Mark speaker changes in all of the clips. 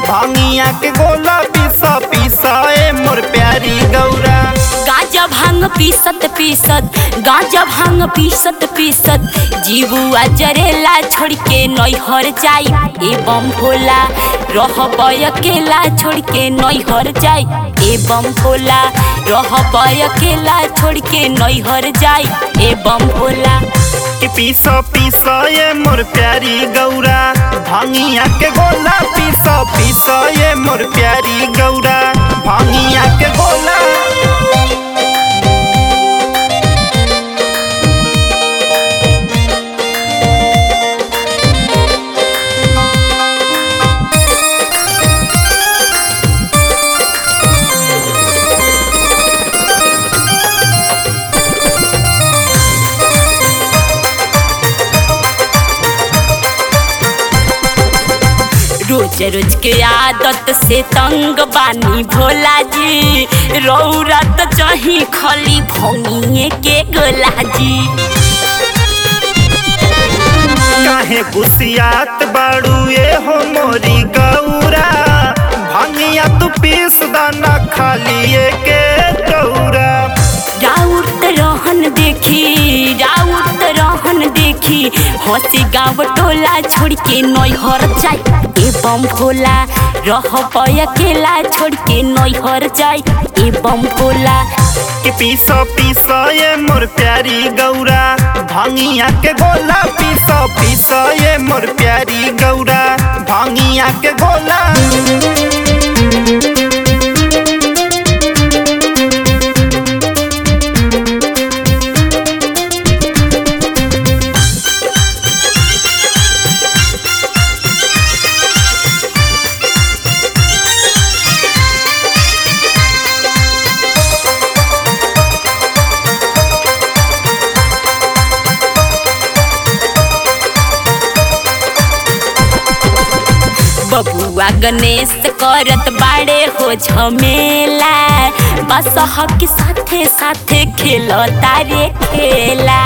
Speaker 1: भांगिया के गोला पीसा पीसा ए मोर प्यारी गौरा
Speaker 2: गांजा भांग पीसत पीसत गांजा भांग पीसत पीसत जीवुआ जरेला छोड़ के नैहर जाई एवं भोला रह अकेला छोड़ के नैहर जाई एवं भोला रह अकेला छोड़ के नैहर जाई एवं भोला
Speaker 1: कि पीसा पीसा ए मोर प्यारी गौरा भांगिया के गोला पीसा पीसा ए मोर प्यारी गौरा भांगिया के गोला
Speaker 2: रोज रोज के आदत से तंग बानी भोला जी रौरा तो चाही खली भोनिए के गोला जी
Speaker 1: काहे गुसियात बाड़ू ए हो मोरी गौरा भांगिया तू पीस दाना खाली ए के गौरा
Speaker 2: राउत रहन देखी राउत रहन देखी हंसी गाँव टोला छोड़ के नैहर जाई एवं भोला रह अकेला छोड़ के नैहर जाई एवं भोला
Speaker 1: कि पीसा पीसा ये मोर प्यारी गौरा भांगिया के गोला पीसा पीसा ये मोर प्यारी गौरा भांगिया के गोला
Speaker 2: बबुआ गणेश करत बाड़े हो झमेला बस के साथे साथे खेल तारे खेला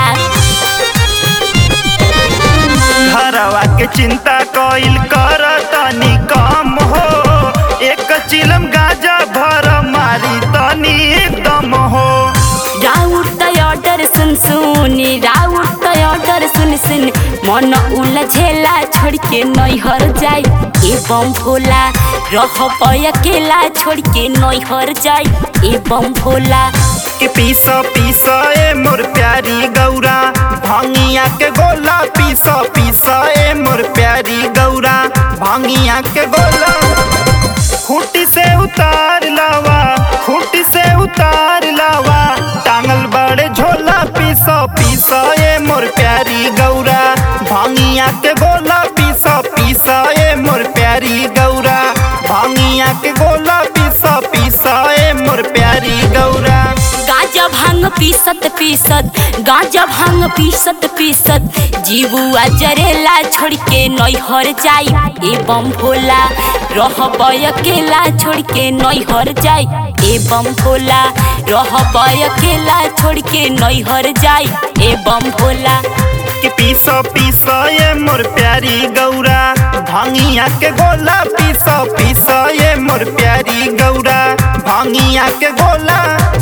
Speaker 1: घरवा के चिंता कइल कर तनी कम हो एक चिलम गाजा भर मारी तनी दम हो
Speaker 2: राउर ऑर्डर सुन सुन राउर ऑर्डर सुन सुन मन उलझेला छोड़ के नैहर जाई एवं भोला रह अकेला छोड़ के नैहर जाई एवं भोला
Speaker 1: कि पीसा पीसा ए मोर प्यारी गौरा भांगिया के गोला पीसा पीसा ए मोर प्यारी गौरा भांगिया के गोला खूटी से उतार लावा खूटी से उतार लावा टांगल बड़े झोला पीसा पीसा ए मोर प्यारी गौरा भांगिया के गोला पीसा पीसा ए मोर प्यारी गौरा भांगिया के गोला पीसा पीसा ए मोर प्यारी गौरा
Speaker 2: गांजा भांग पीसत पीसत गांजा भांग पीसत पीसत जीवुआ जरेला छोड़ के नैहर जाई एवं भोला रह अकेला छोड़ के नैहर जाई एवं भोला रह अकेला छोड़ के नैहर जाई एवं भोला
Speaker 1: कि पीसा पीसा ये मोर प्यारी गौरा भांगिया के गोला पीसा पीसा ये मोर प्यारी गौरा भांगिया के गोला